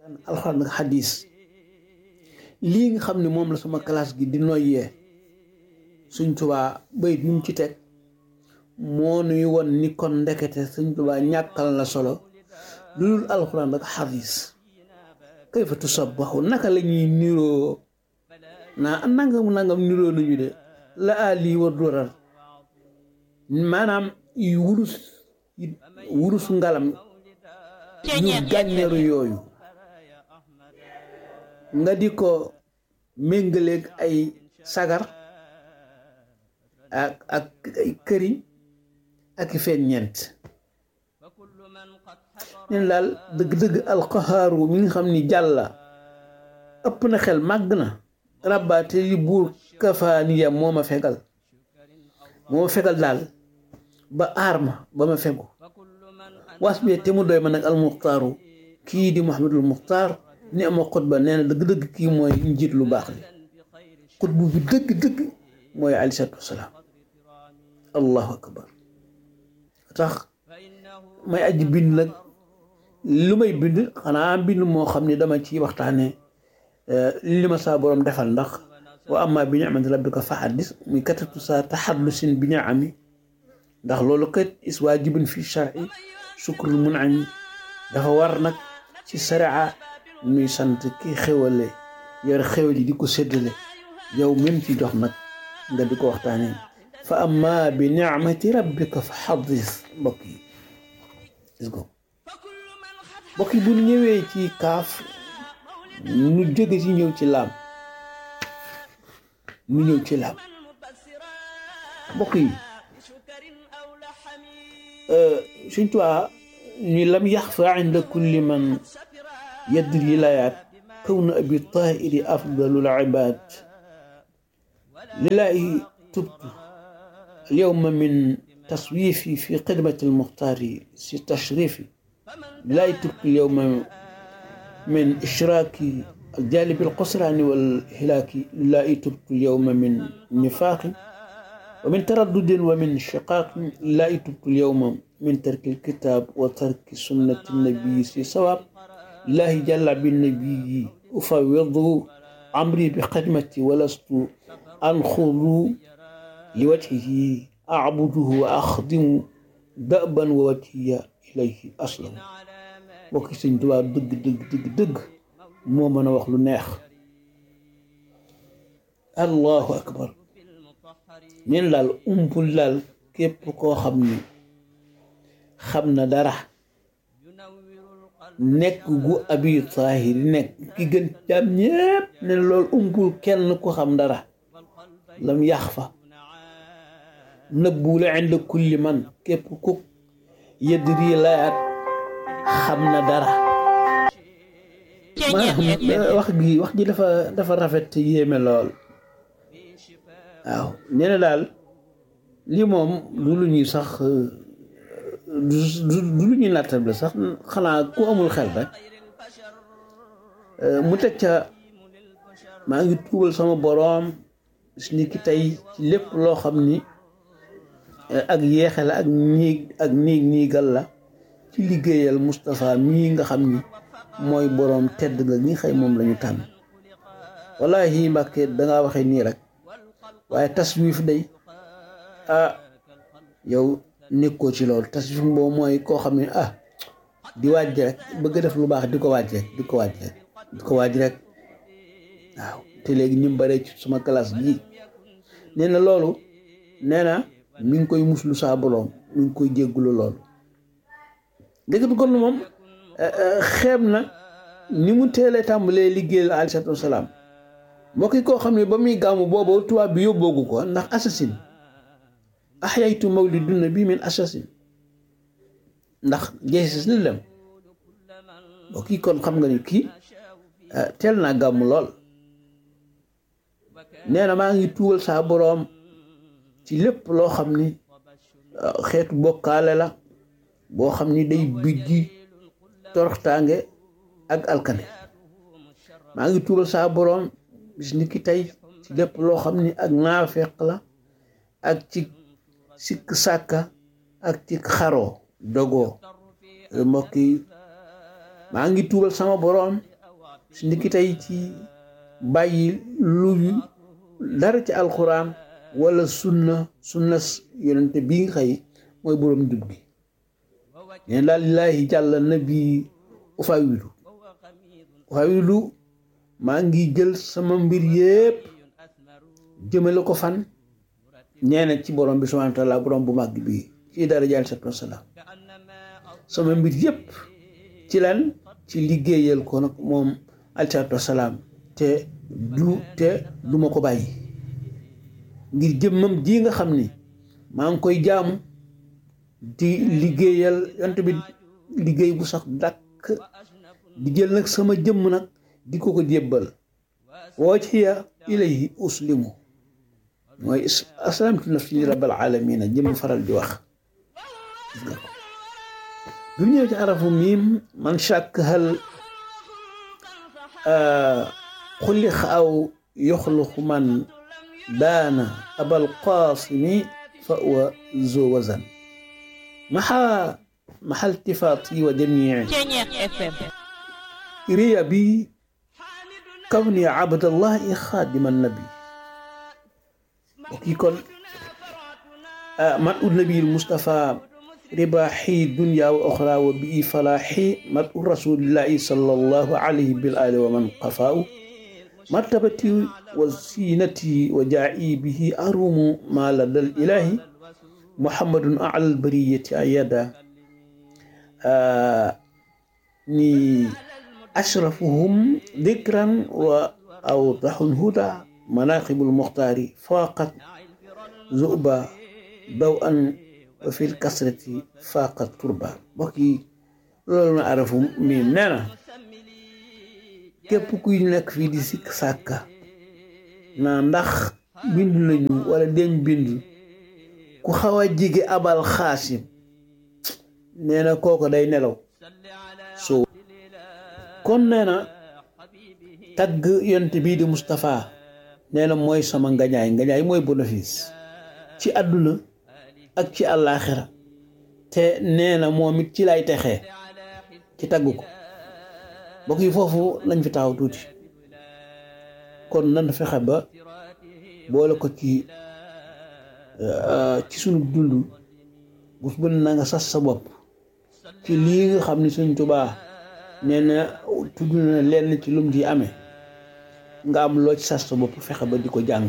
alxuraan ak xadis lii nga xam ne moom la sama classe gi di noyyee suñ tubaa bayit ñu ci teg moo nuy won ni kon ndekete suñ tubaa ñàkkal na solo lu dul alxuraan ak xadis kayfa tusabbaxu naka la ñuy niroo naa nangam nangam niroo nañu de la ali wa durar maanaam yu wurus wurus ngalam yu gàññeeru yooyu nga di ko méngaleeg ay sagar ak ak ay këriñ ak i feen ñeent neen daal dëgg-dëgg alqahaaru mi nga xam ni jàlla ëpp na xel màgg na rabbaate li buur kafaaniya moo ma fegal moo ma fegal daal ba aar ma ba ma fegu was bi te mu doy ma nag almuxtaaru kii di muhammadul muxtaar ni ama xutba nee na dëgg-dëgg kii mooy njiit lu baax li xutbu bi dëgg-dëgg mooy aleyhi salaatu wasalaam allahu akbar tax may aji bind nag lu may bind xanaa bind moo xam ne dama ci waxtaane li ma saa borom defal ndax wa amma bi ni'mati rabbika fa haddis muy katatu sa taxadlusin bi ni'ami ndax loolu kat is waajibun fi shar'i sukrul mun'ami dafa war nag ci sharia muy sant ki xewale yor xewal yi di ko séddale yow même ci jox nag nga di ko waxtaane fa amma bi ni'mati rabbika fa haddis mbokk yi gis ko mbokk yi bu ñëwee ci kaaf nu jóge ci ñëw ci laam nu ñëw ci laam mbokk yi suñ tuwaa ñu lam yaxfa inda kulli man yadri layaat كون أبي الطائر أفضل العباد لله تبت اليوم من تصويفي في خدمة المختار في تشريفي لله تبت اليوم من إشراك الجانب القسران والهلاك لله تبت اليوم من نفاق ومن تردد ومن شقاق لله تبت اليوم من ترك الكتاب وترك سنة النبي في صواب الله جل بالنبي أفوض أمري بخدمتي ولست أنخض لوجهه أعبده وأخدم دأبا ووجهي إليه أصلا bokki sëñ Tuubaa dëgg dëgg dëgg dëgg moo mën a wax lu neex allahu akbar neen daal umpul daal képp koo xam ni xam na dara nekk gu abi taahir nekk ki gën jaam ñépp ne loolu umpul kenn ku xam dara lam yax fa nëbbuwul inda kulli man képp ku yëdri layaat xam na dara maanaam wax gi wax ji dafa dafa rafet te yéeme lool waaw nee na daal lii moom du lu ñuy sax du lu ñuy nattable sax xanaa ku amul xel rek mu teg ca maa ngi tuubal sama boroom bis ni ki tey ci lépp loo xam ni ak yeexe la ak niig ak niig niigal la ci liggéeyal Moustapha mii nga xam ni mooy boroom tedd nga ñi xëy moom lañu tànn wallahi Mbàkke dangaa waxe nii rek waaye taswif day ah yow nekkoo ci loolu taswif boobu mooy koo xam ne ah di waaj rek bëgg def lu baax di ko waaj rek di ko waaj rek di ko waaj rek waaw te léegi ñu bare ci suma classe bii nee na loolu nee na mi ngi koy muslu saa boroom mi ngi koy jéggulu loolu dëgg kon moom xeeb na ni mu teelee tàmbalee liggéeyal aleyhi salaatu wa salaam mbokk yi koo xam ne ba muy gàmmu boobu tubaab bi yóbboogu ko ndax assasine ahyaytu mawlidun nabi min assasine ndax jeesis ni lem mbokk yi kon xam nga ni kii teel naa gàmmu lool nee na maa ngi tuwal saa boroom ci lépp loo xam ni xeetu bokkaale la boo xam ni day bijji toroxtaange ak alkane maa ngi tuubal saa boroom bis ni ki tey ci lépp loo xam ni ak naafeq la ak ci sikk sàkka ak ci xaroo dogoo mbokk yi maa ngi tuubal sama boroom su ndiki tey ci bàyyi lu dara ci alxuraan wala sunna sunna yonente bii nga xëy mooy boroom jub gi neen daal lillaahi jàlla nabi ufawilu ufawilu maa ngi jël sama mbir yépp jëmale ko fan ñeene ci borom bi subhaanahu wa taala borom bu màgg bi ci dara jaal sat wasalaam sama mbir yépp ci lan ci liggéeyal ko nag moom alsalaatu wasalaam te du te du ma ko bàyyi ngir jëmmam ji nga xam ni maa ngi koy jaamu di liggéeyal yont bi liggéey bu sax dàkk di jël nag sama jëmm nag di ko ko jébbal wajhiya ilayhi uslimu mooy aslamtu nafsi li rabbil alamina jëm faral di wax gis nga ko bi mu ñëw ci arafu miim man shàkk hal xulix aw yoxluxu man daana abal qaasimi fa wa zo wazan maxa maxa iltifaati wa jamii riya bi kawni abdallahi xaadima nabi kii kon mat u nabil Mustafa ribaaxi dunya wa oxra wa bii falaaxi mat u rasulillahi sallallahu alayhi bil ali wa man qafaaw martabati wa siinati wa jaa'i bihi arumu ma ladal ilahi muhammadun alal bariyati ayada ni ashrafuhum dikran wa awdaxul huda manaqibul muxtaari faaqat zuba daw an wa fil kasrati faaqat turba mbokk yi loolu na arafu miim nee na képp kuy nekk fii di sikk sàkka na ndax bind nañu wala deñ bind ku xaw a jige abal xaasim nee na kooko day nelaw so kon nee na tagg yont bii di Moustapha nee na mooy sama ngañaay ngañaay mooy bénéfice ci àdduna ak ci àllaaxira te nee na moom it ci lay texee ci tagg ko mbokk yi foofu lañ fi taxaw tuuti kon nan fexe ba boole ko ci ci sunu dund bés bu ne na nga sas sa bopp ci lii nga xam ni Sëñ Tuubaa nee na tudd na lenn ci lum ci amee nga am loo ci sas sa bopp fexe ba di ko jàng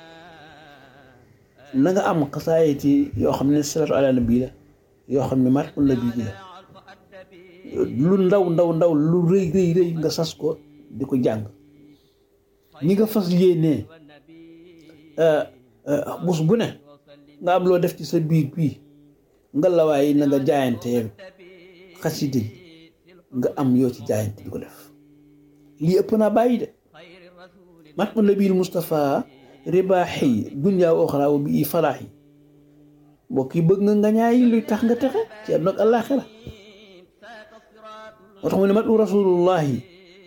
na nga am xasaayiti yoo xam ne salatu ala nabi la yoo xam ne mat la bii la lu ndaw ndaw ndaw lu rëy rëy rëy nga sas ko di ko jàng ñi nga fas yéenee bés bu ne nga am loo def ci sa biir bii nga lawaay na nga jaayante yow xasida yi nga am yoo ci jaayante di ko def lii ëpp naa bàyyi de mat ma nabil Moustapha ribaaxi dunya wa oxra wa bii falaaxi mbokk yi bëgg nga nga ñaay luy tax nga texe ci àdduna ak àllaaxira moo tax mu ne mat u rasulullahi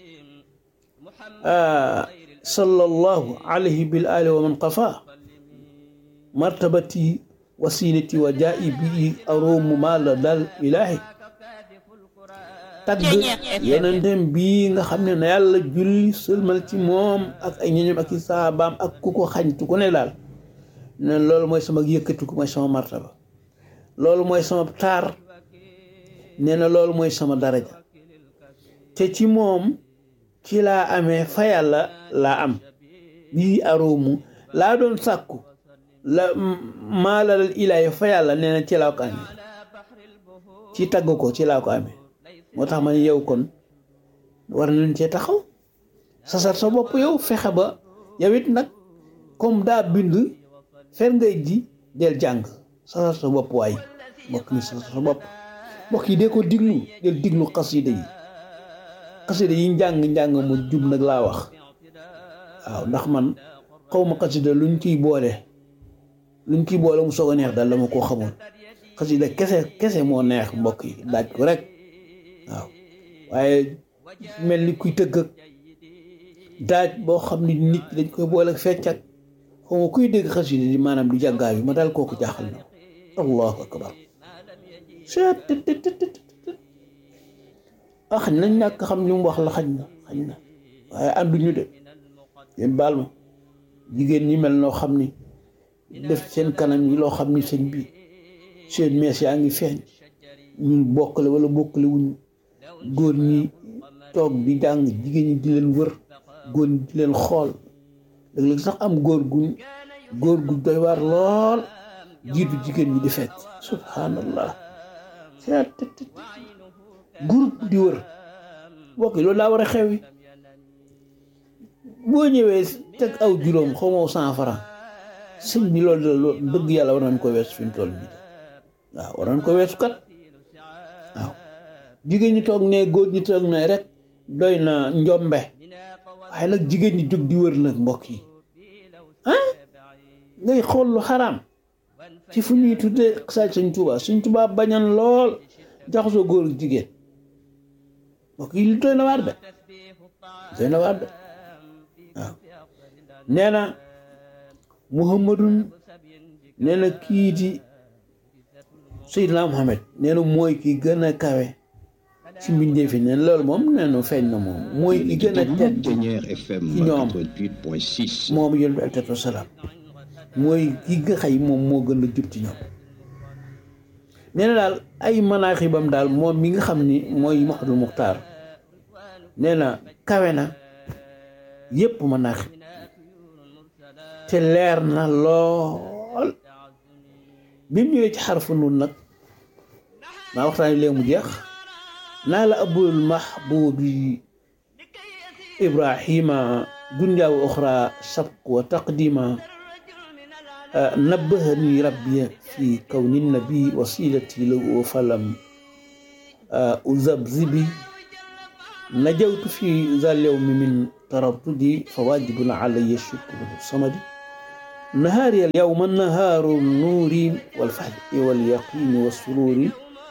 sallallahu alayhi bil ali wa man qafa martabati wasinati wa jaa'i bii arumu ma la dal ilaahi tagg yenentem bii nga xam ne na yàlla julli sëlmal ci moom ak ay ñoñom ak i saabaam ak ku ko xañtu ku ne daal ne loolu mooy sama yëkkatiku mooy sama martaba loolu mooy sama taar nee na loolu mooy sama daraja te ci moom ci laa amee fa yàlla laa am bii aroomu laa doon sàkku la maalalal ilaahi fa yàlla nee na ci laa ko amee ci tagg ko ci laa ko amee moo tax ma ne yow kon war nañ cee taxaw sasar sa bopp yow fexe ba yow it nag comme daa bind fer ngay ji del jàng sasar sa bopp waay mbokk ni sasar sa bopp mbokk yi dee ko diglu del diglu xasida yi xasida yi njàng njàng mu jub nag laa wax waaw ndax man xaw ma xasida luñ ciy boole luñ ciy boole mu soog a neex daal dama koo xamoon xasida kese kese moo neex mbokk yi daaj ko rek waaw waaye mel ni kuy tëgg ak daaj boo xam ni nit dañ koy boole ak fecc ak xaw ma kuy dégg xasida di maanaam di jàggaa bi ma daal kooku jaaxal na allahu akbar ah xañ nañ ñàkk xam li mu wax la xañ na xañ na waaye ànduñu de yéen baal ma jigéen ñi mel noo xam ni def seen kanam yi loo xam ni seen bi seen mees yaa ngi feeñ ñun bokkale wala bokkale wuñu góor ñi toog di jàng jigéen ñi di leen wër góor ñi di leen xool léeg-léeg sax am góor gu góor gu doy waar lool jiitu jigéen ñi di fekk subhanallah groupe di wër bokk loolu daa war a xew yi boo ñëwee teg aw juróom xaw ma cent franc sëñ bi loolu loolu dëgg yàlla war nañ ko weesu fi mu toll nii waaw war nañ ko weesu kat waaw jigéen ñi toog ne góor ñi toog ne rek doy na njombe waaye nag jigéen ñi jóg di wër nag mbokk yi ah ngay xool lu xaraam ci fu ñuy tuddee saaj Sëñ Tuubaa Sëñ Tuubaa bañan lool jaxasoo góor ak jigéen mbokk yi li doy na waar de doy na waar de waaw nee na muhammadun nee na kii di Seydina Muhammad nee na mooy ki gën a kawe ci mbindee fi neen loolu moom nee na feeñ na moom mooy ki gën a tedd ci ñoom moom yón bi aleyhi salaam mooy ki nga xay moom moo gën a jub ci ñoom nee na daal ay manaaxibam daal moom mi nga xam ni mooy Muhammadul Muxtaar nee na kawe na yépp manaaxib te leer na lool bi mu ñëwee ci xarfu nun nag maa waxtaan léegi mu jeex naa la abul mahbubi ibrahima dunya wa oxra sabq wa taqdima nabbahani rabbi fi kawni nabi wasilati lahu falam uzabzibi najawtu fi zal yawmi min taraddudi fawajibun alayya shukru samadi نهاري اليوم النهار النور والفحل واليقين والسرور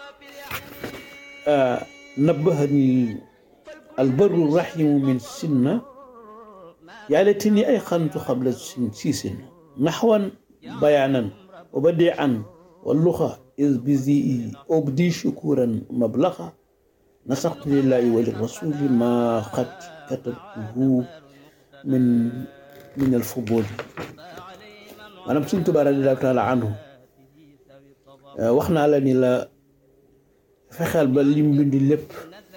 آه نبهني البر الرحيم من سنة يا ليتني أيقنت قبل سيسن نحوا بيانا وبديعا واللغة إذ بذي أبدي شكورا مبلغا نسقت لله وللرسول ما قد كتبته من من الفضول maanaam Sëñ Tuubaa radiyallaahu taala anhu wax naa la ni la fexeel ba lim bindi lépp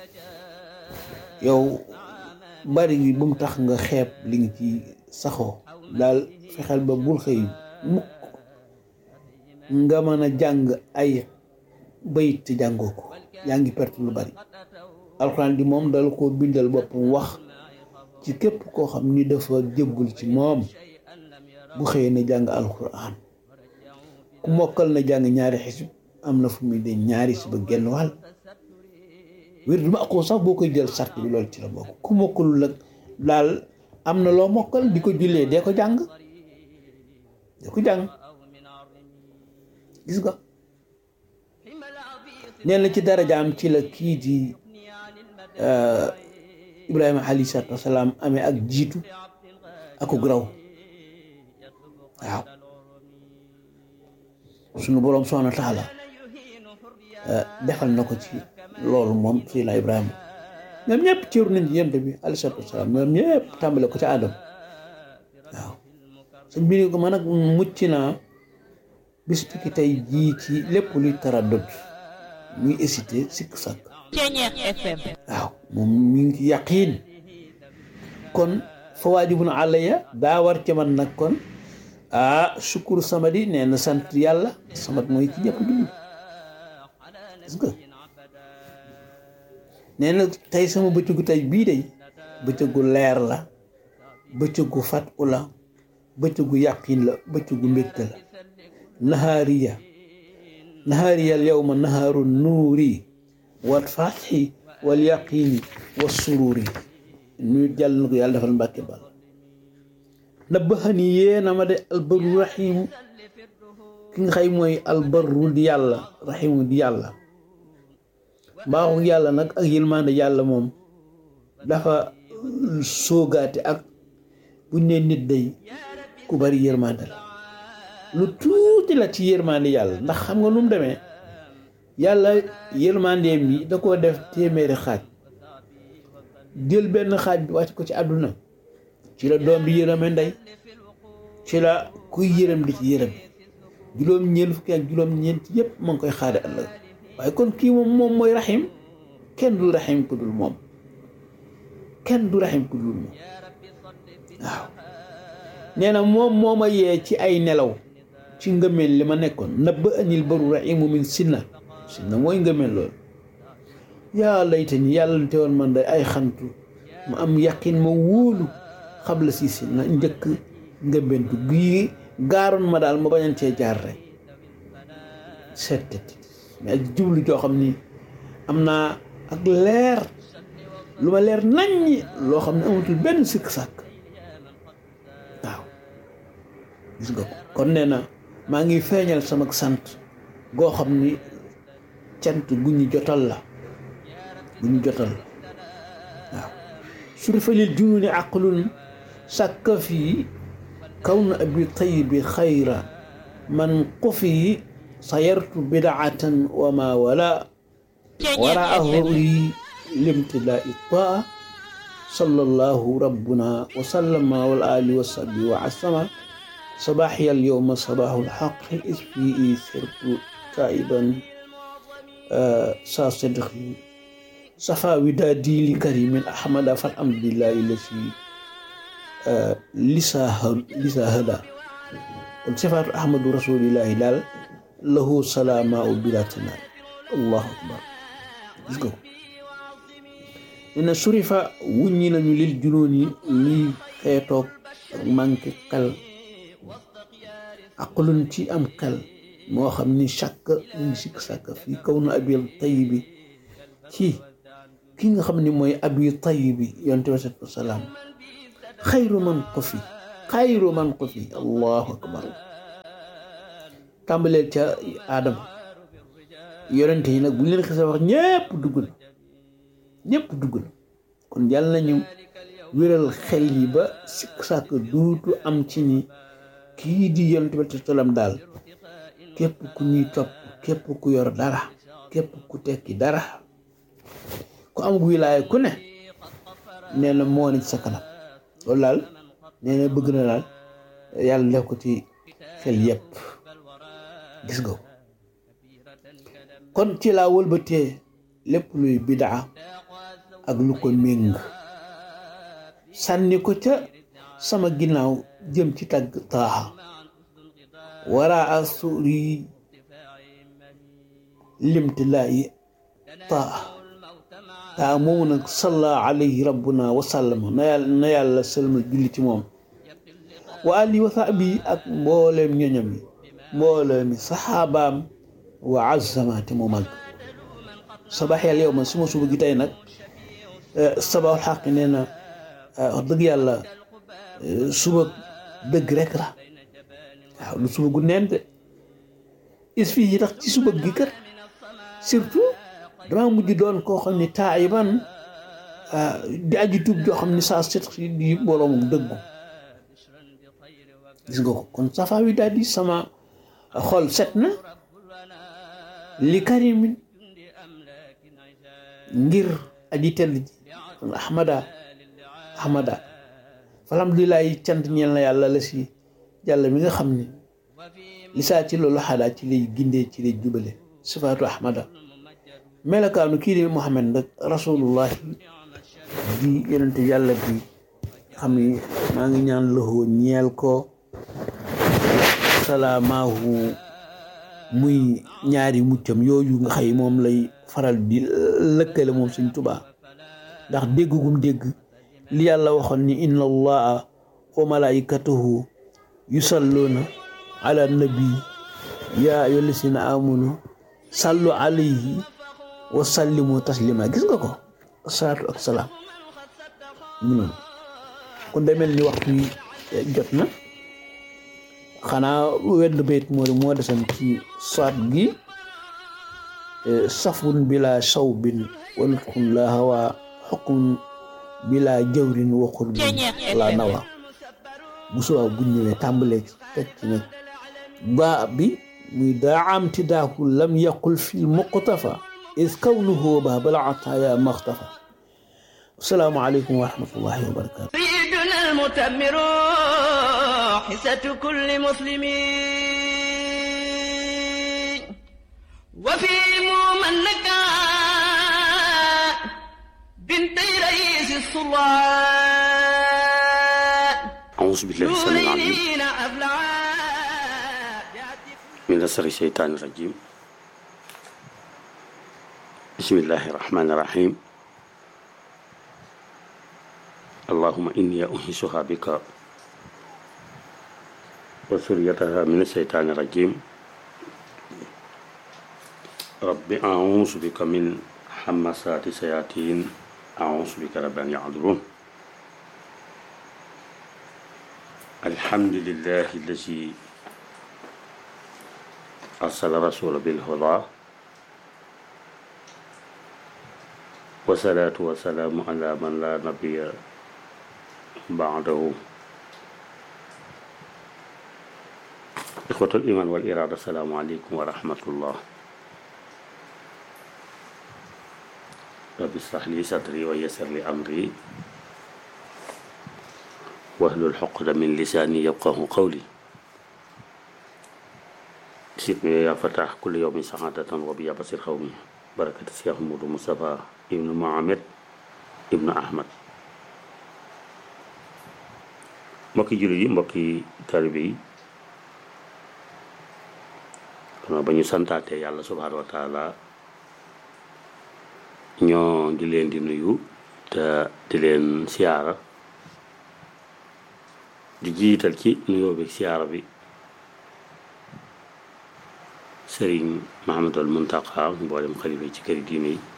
yow bari gi bu mu tax nga xeeb li nga ci saxoo daal fexeel ba bul xëy mukk nga mën a jàng ay bayit te jàngoo ko yaa ngi perte lu bari alxuraan di moom dal koo bindal boppam wax ci képp koo xam ni dafa jébbul ci moom bu xëyee na jàng alquran ku mokkal na jàng ñaari xisib am na fu muy de ñaari si ba genn wàll wér du ma akoo sax boo koy jël sart bi loolu ci la bokk ku mokkalul nag daal am na loo mokkal di ko jullee dee ko jàng dee ko jàng gis nga nee na ci darajaam ci la kii di Ibrahima alayhi salaatu wasalaam amee ak jiitu akuk raw waaw sunu boroom subhaanahu wa taala defal na ko ci loolu moom Seydina Ibrahima ñoom ñëpp cëru nañ ci yonent bi alayhi salaatu wasalaam ñoom ñëpp tàmbale ko ci Adam waaw sëñ bi ni ko man nag mucc naa bis ki tey jii ci lépp luy taraddud muy hésité sikk sàkk waaw moom mi ngi ci yaqiin kon fa waajibun alayya daa war ci man nag kon ah sukkur samadi nee na sant yàlla samat mooy ci ñëpp dund gis nga nee na tey sama bëccëgu tey bii day bëccëgu leer la bëccëgu fat u la bëccëgu yàqin la bëccëgu mbégte la nahaariya nahaariya al yawma nahaaru nuuri wal fatxi wal yaqini wa sururi ñu jàll na ko yàlla defal mbàkke bal nabbaxani yéena ma de albarru raximu ki nga xay mooy albarru di yàlla raximu di yàlla mbaaxu yàlla nag ak yërmande yàlla moom dafa soogaate ak buñ ne nit day ku bari yërmande la lu tuuti la ci yërmande yàlla ndax xam nga nu mu demee yàlla yërmandeem yi da koo def téeméeri xaaj jël benn xaaj bi wàcc ko ci àdduna ci la doom di yërëme ndey ci la kuy yërëm di ci yërëm juróom-ñeent fukki ak juróom-ñeent yëpp ma ngi koy xaare ëllëg waaye kon kii moom moom mooy raxim kenn du raxim ku dul moom kenn du raxim ku dul moom waaw nee na moom moo ma yee ci ay nelaw ci ngëmeen li ma nekkoon nabba anil baru rahimu min sinna sinna mooy ngëmeen loolu yaa layta ni yàlla te woon man day ay xantu ma am yaqin ma wóolu xabla si sinna njëkk ngëmeentu gii gaaroon ma daal ma bañan cee jaar rek seet mais ak jublu joo xam ni am naa ak leer lu ma leer naññi loo xam ne amatul benn sikk sàkk waaw gis nga ko kon nee na maa ngi feeñal sama sant goo xam ni cant gu ñu jotal la gu ñu jotal la waaw surifa lil jununi aqlun sàkka fii kawn abi tayibi xayra man qufi sayartu bidaatan wa ma wala waraahu li limtilaa'i taa sallallahu rabbuna wa sallama wal ali wa sahbi wa asama صباحي اليوم صباح الحق إذ فيه سرت تائبا سا صدقي صفا ودادي لكريم أحمد فالحمد لله الذي لسا هدى قل صفات أحمد رسول الله دال له سلامة بلا تنال الله أكبر let's go إن شرف ونينا للجنون لي خيطوك manque xel aqlun ci am xel moo xam ni chàkk mu ngi sikk sàkk fii kaw na abil tayibi ci ki nga xam ni mooy abi tayibi yonte bi sallallahu alayhi wa salaam xayru man ko fi xayru man ko fi allahu akbar tàmbaleel ca aadama yonente yi nag bu ñu leen xisa wax ñépp dugg na ñépp dugg na kon yàlla nañu wéral xel yi ba sikk sàkk duutu am ci ni kii di yonent bi salaam daal képp ku ñuy topp képp ku yor dara képp ku tekki dara ku am wilaaya ku ne nee na moo ne ci sa kanam loolu daal nee na bëgg na daal yàlla def ko ci xel yépp gis nga kon ci laa wëlbatee lépp luy bidaa ak lu ko méng sànni ko ca sama ginnaaw jëm ci tagg taaxa wara a suuri limtilaayi taa taa moomu nag salla alayhi rabbuna wa sallama na yàlla na yàlla sëlmal julli ci moom wa ali wa sahbi ak mbooleem ñoñam yi mbooleemi saxaabaam wa azamaati mu mag sabax yàlla yow ma suma suba gi tey nag sabaxul xaq nee na wax dëgg yàlla suba dëgg rek la waaw lu suba gu neen de is fii yi tax ci suba gi kat surtout dama mujj doon koo xam ni taayiban di aji tub joo xam ni saa set di boroomam dëggu gis nga ko kon safa wi daal di sama xol set na li karimin ngir aji tedd ji kon ahmada ahmada alhamdulilah yi cant ñeel na yàlla la si yàlla mi nga xam ni li saa ci loolu xadaa ci lay gindee ci lay jubale sifaatu ahmada melakaanu kii di muhammad nag rasulullah di yonente yàlla bi xam ni maa ngi ñaan loxo ñeel ko salaamaahu muy ñaari muccam yooyu nga xëy moom lay faral di lëkkale moom suñ tubaa ndax dégg gum dégg li yàlla waxoon ni inna allaha wa malaikatahu yusalluuna ala nabi yaa ayyuha llazina amanu sallu alayhi wa sallimu taslima gis nga ko salaatu ak salaam mu noonu kon day mel ni waxtu yi jot na xanaa wenn bayt moo moo desan ci saat gi safun bila shawbin wa nutqun la hawa xukmun bila jawrin wa qurbin la nawa bu subaa bu ñëwee tàmbalee teg ci nag baa bi muy daa am ti daaku lam yaqul fi muqtafa is kawnuhu ba bala ataaya maxtafa asalaamaaleykum wa rahmatullahi wa barakatu سيدنا المتمر حسة كل مسلم وفي من نكا بنتي رئيس الصلاة أعوذ بالله السميع العليم نورين أبلع من شر الشيطان الرجيم بسم الله الرحمن الرحيم اللهم إني أنهشها بك وسريتها من الشيطان الرجيم رب أعوذ بك من حمسات الشياطين أعوذ بك رب أن يحضرون الحمد لله الذي أرسل رسول بالهدى والصلاة والسلام على من لا نبي بعده إخوة الإيمان والإرادة السلام عليكم ورحمة الله رب اشرح لي صدري ويسر لي أمري واحلل عقدة من لساني يفقه قولي سيدنا يا فتح كل يوم سعادة وبيا بصير قومي بركة الشيخ مودو مصطفى ابن محمد ابن أحمد mbokki jullit yi mbokki taalibe yi xanaa ba ñu santaate yàlla subhaanahu wa taala ñoo ngi leen di nuyu te di leen siyaara di jiital ci nuyoo bi siyaara bi sëriñ Mahamadul Muntaqa mboolem xalifa yi ci këri diine yi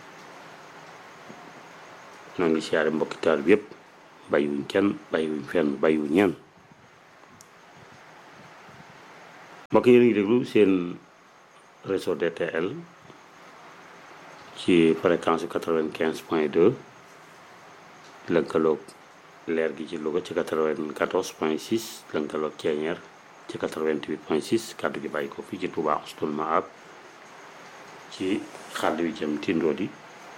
ñoo ngi siyaare mbokki taalibe bi yépp bàyyiwuñ kenn bàyyiwuñ fenn bàyyiwuñ ñenn mbokk yi ngi déglu seen réseau DTL ci fréquence quatre-vingt-quinze point deux lënkaloog leer gi ci Louga ci quatre-vingt-quatorze point six lënkaloog Ceeñeer ci quatre-vingt-huit point six kàddu gi bàyyi ko fii ci Touba Xustul Maab ci xàll wi jëm tindoo di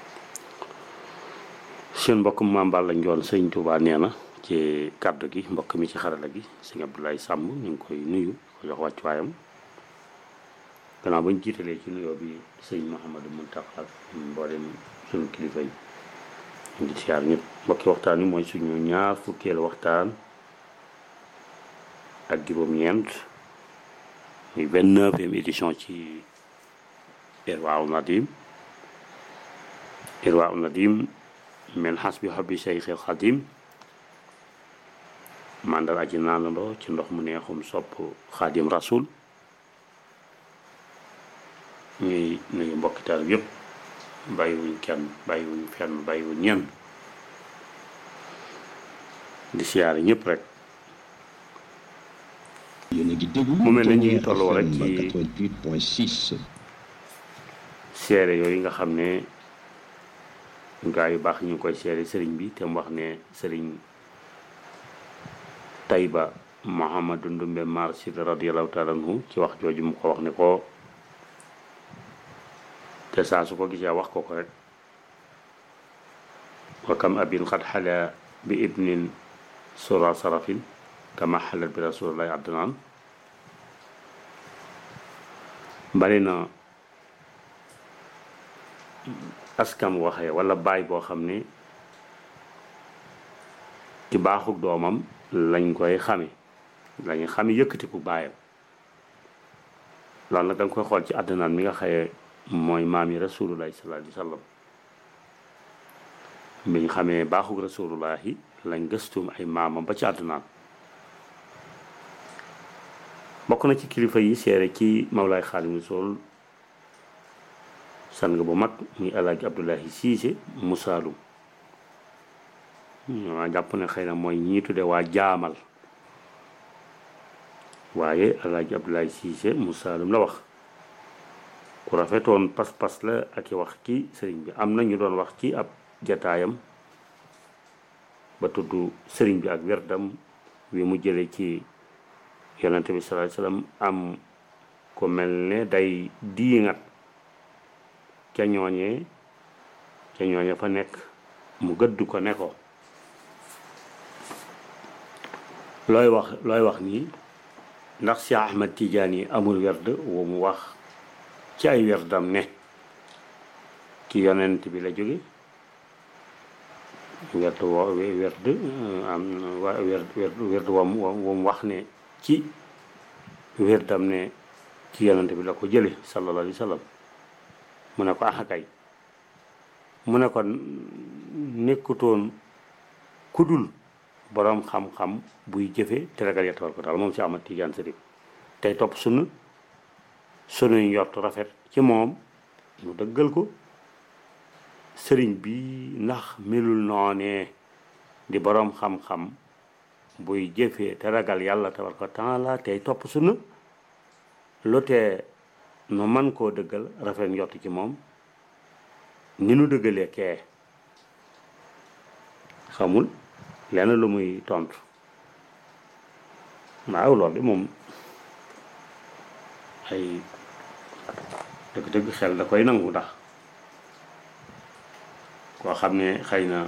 seen mbokk Maam Balla Njoon sëñ Touba nee na ci kàddu gi mbokk mi ci xarala gi sëñ Abdoulaye Samb ñu ngi koy nuyu ko jox wàccuwaayam gannaaw bañ jiitalee ci nuyoo bi sëñ Mouhamadou Mountakha mboolem suñu kilifa yi ñu ngi siyaar ñëpp mbokki waxtaan wi mooy suñu ñaar fukkeelu waxtaan ak juróom-ñeent muy vingt-neuvième édition ci Irwaaw Nadim Irwaaw Nadim men xas bi xobbi Seyxil Xadim màndal aji naanandoo ci ndox mu neexum sopp Xadim Rasul ñuy nuyu mbokki taal yëpp bàyyiwuñ kenn bàyyiwuñ fenn bàyyiwuñ ñenn di siyaare ñëpp rek mu mel ne ñu ngi tolloo rek ci 88.6 seere yooyu nga xam ne gaa yu baax ñu ngi koy seere sëriñ bi te mu wax ne sëriñ Tayba Mouhamadou Ndumbe Marsid radiallahu taala anhu ci wax jooju mu ko wax ne ko te saa su ko gisee wax ko ko rek wa kam abin xad xala bi ibnin sura sarafin kama xalat bi rasulillahi adnaan bari na askan waxee wala baay boo xam ne ci baaxug doomam lañ koy xame lañuy xame yëkkatiku baayam loolu nag da nga koy xool ci àddinaan mi nga xaye mooy maam yi rasulullahi sallallahu alayhi wa sallam biñ xamee baaxug rasulullahi lañ gëstum ay maamam ba ci àddinaan bokk na ci kilifa yi seere ci Mawlaay Xaadimu Rasuul sang bu mag muy alaaji Abdullahi Siise mu Saalum waa jàpp ne xëy na mooy ñii tudde waa jaamal waaye alaaji Abdullahi Siise mu Saalum la wax ku rafetoon pas-pas la ak i wax ci sëriñ bi am na ñu doon wax ci ab jataayam ba tudd sëriñ bi ak werdam wi mu jële ci yonente bi sallallahu alayhi wasallam am ko mel ne day diingat ca ñooñee ca ñooñe fa nekk mu gëdd ko ne ko looy wax looy wax nii ndax si Ahmad Tidiane yi amul werd wu mu wax ci ay werdam ne ci yonent bi la jóge werd wo werd am wa werd werd werd wam wam wax ne ci werdam ne ci yonent bi la ko jële sallallahu alayhi wa sallam mu ne ko ax kay mu ne ko nekkutoon kudul boroom xam-xam buy jëfe te ragal ya tabaraka taala moom si Ahmad Tijaan Sërif tey topp sunna sunuy njort rafet ci moom mu dëggal ko sëriñ bi ndax melul noonee di boroom xam-xam buy jëfee te ragal yàlla tabaraka taala tey topp sunna lu tee nu man koo dëggal rafet njort ci moom ni nu dëggalee kee xamul lenn lu muy tontu waaw loolu de moom ay dëgg-dëgg xel da koy nangu ndax koo xam ne xëy na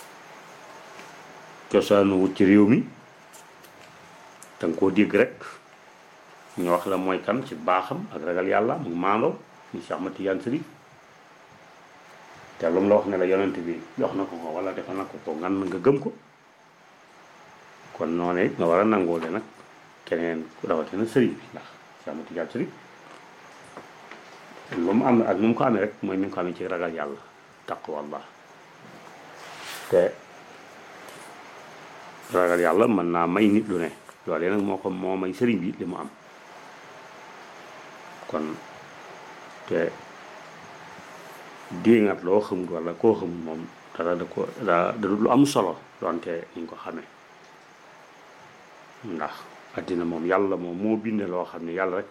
cosaanu wut ci réew mi danga koo dégg rek ñu wax la mooy kan ci baaxam ak ragal yàlla mu maandoo ñu Cheikh Ahmad Tidiane Sërif te lu mu la wax ne la yonent bi jox na ko ko wala defal na ko ko ngan nga gëm ko kon noonu it nga war a nangoole nag keneen rawatina sëriñ bi ndax Cheikh Ahmad Tidiane Sërif lu mu am ak nu mu ko amee rek mooy mi ngi ko amee ci ragal yàlla taqwallah te ragal yàlla mën naa may nit lu ne loolee nag moo ko moo may sëriñ bi li mu am kon te déngat loo xamul wala koo xamul moom dara da ko da da lu am solo donte ni nga ko xamee ndax àddina moom yàlla moom moo binde loo xam ne yàlla rek